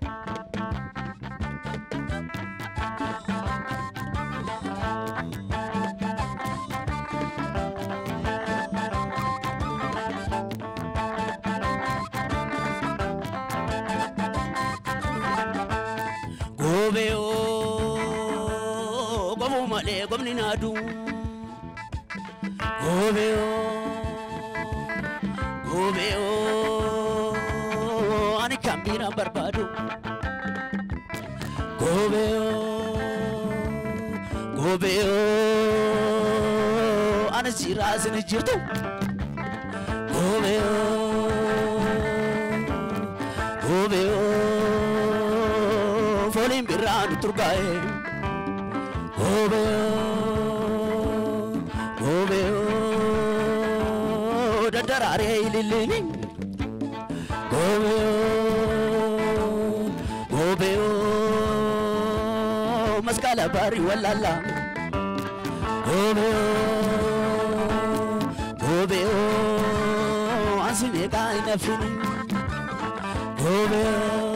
Gobeoo gomuu malee gomni naadu. Gobeoo gobeoo ani kan biiraan barbaadu. Gobeoo gobeoo ani siiraa isin jirtu. Gobeoo gobeoo fooliin birraan turgaa'e. Gobeoo gobeoo daddaraaree ililliini. Gobeoo gobeoo masqala barii wallalla. Gobeoo gobeoo ansi meeqaa hin hafini. Gobeoo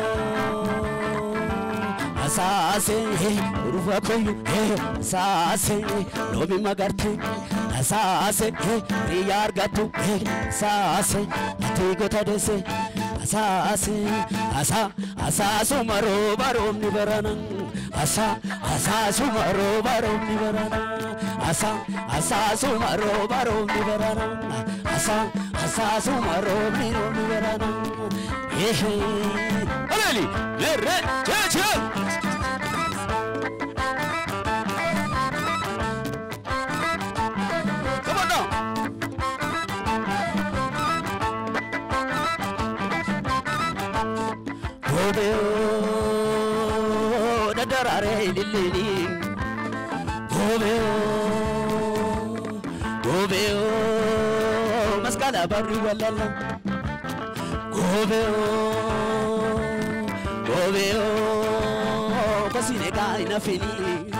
asaase rufa koyu asaase loomi magarte asaase riya argatu asaase ati gota dese asaase asa asaasuma rooba roobni barana asa asaasuma rooba roobni barana asa asaasuma rooba roobni barana asa asaasuma roobni roobni barana ehe aleli lerre cheche Come on now. Gobeoo daddaraaree ililliini. Gobeoo gobeoo masqala barri wallalla. Gobeoo gobeoo kosine kaa hin hafini.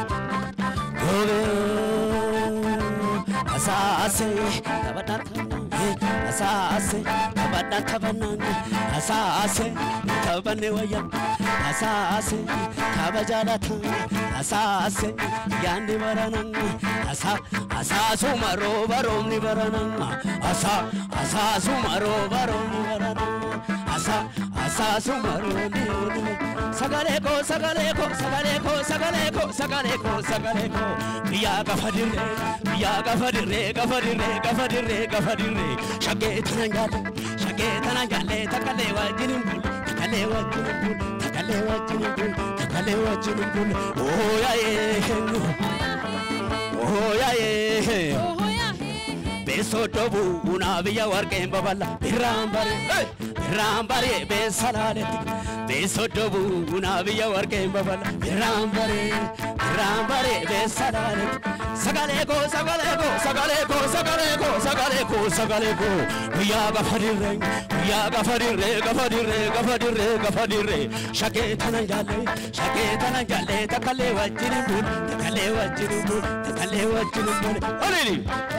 Gobeoo asaase taphaadhaan taphanaan asaase taphaadhaan taphanaan asaase taphanne wayya asaase tapha jaalatan asaase yaanni baranan asa asaasuma rooba roobni baranan asa asaasuma rooba roobni baranan asa asaasuma roobni roobni sagalee koo sagalee koo sagalee koo sagalee koo sagalee koo sagalee koo biyyaa gafa dirree biyyaa gafa dirree gafa dirree gafa dirree gafa dirree shaggee tana jaalle shaggee tana jaalle takkalee wajjin hin bulu takkalee wajjin hin bulu takkalee wajjin hin bulu takkalee wajjin hin bulu ooyayee ooyayee beesoo dhoobuu naa biyya warqeen baballa birraan bare birraan bare beessa laaletti beesoo dhoobuu naa biyya warqeen baballa birraan bare birraan bare beessa laaletti sagalee koo sagalee koo sagalee koo sagalee koo sagalee koo sagalee koo guyyaa gafa dirree guyyaa gafa dirree gafa dirree gafa dirree gafa dirree shakee tana jaalle shakee tana jaalle takkalee wajjin hin bulu takkalee wajjin hin bulu takkalee wajjin hin bulu olili.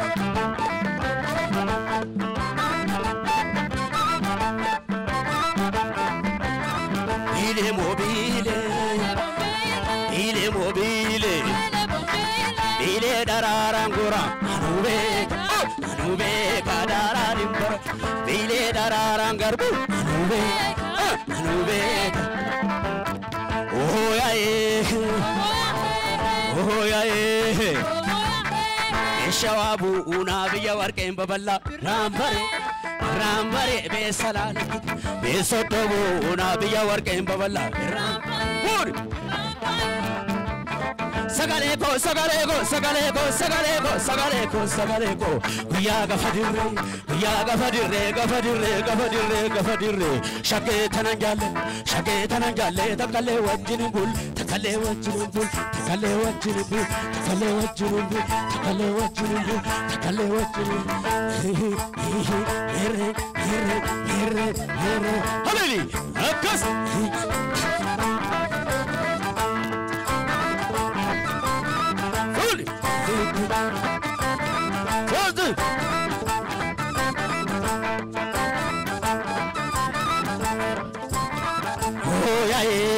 Bile mobile, bile mobile, bile dararangura, anube, anube kadararimbara, bile dararangarbu, anube, anube. Oh ya eh, oh ya eh. Shawabu una biyya warqeen baballa raambare raambare beesalaale beesoddobu una biyya warqeen baballa raambare. Sagalee koo sagalee koo sagalee koo sagalee koo sagalee koo sagalee koo guyyaa gafa dirree guyyaa gafa dirree gafa dirree gafa dirree gafa dirree shakkee tanan jaalle shakkee tanan jaalle takkalee wajjin bul takkalee wajjin bul takkalee wajjin bul takkalee wajjin bul takkalee wajjin bul takkalee wajjin bul hirre hirre hirre hirre haleli akkas. Fully. Close it. Oh yeah, yeah.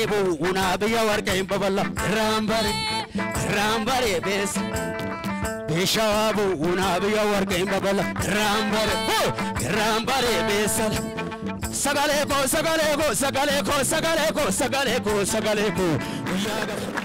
bu'uuna biyya warqeen babala raambare raambare beessa beeshaa bu'uuna biyya warqeen babala raambare raambare beessa sagalee koo sagalee koo sagalee koo sagalee koo sagalee koo sagalee koo guyyaa gaba.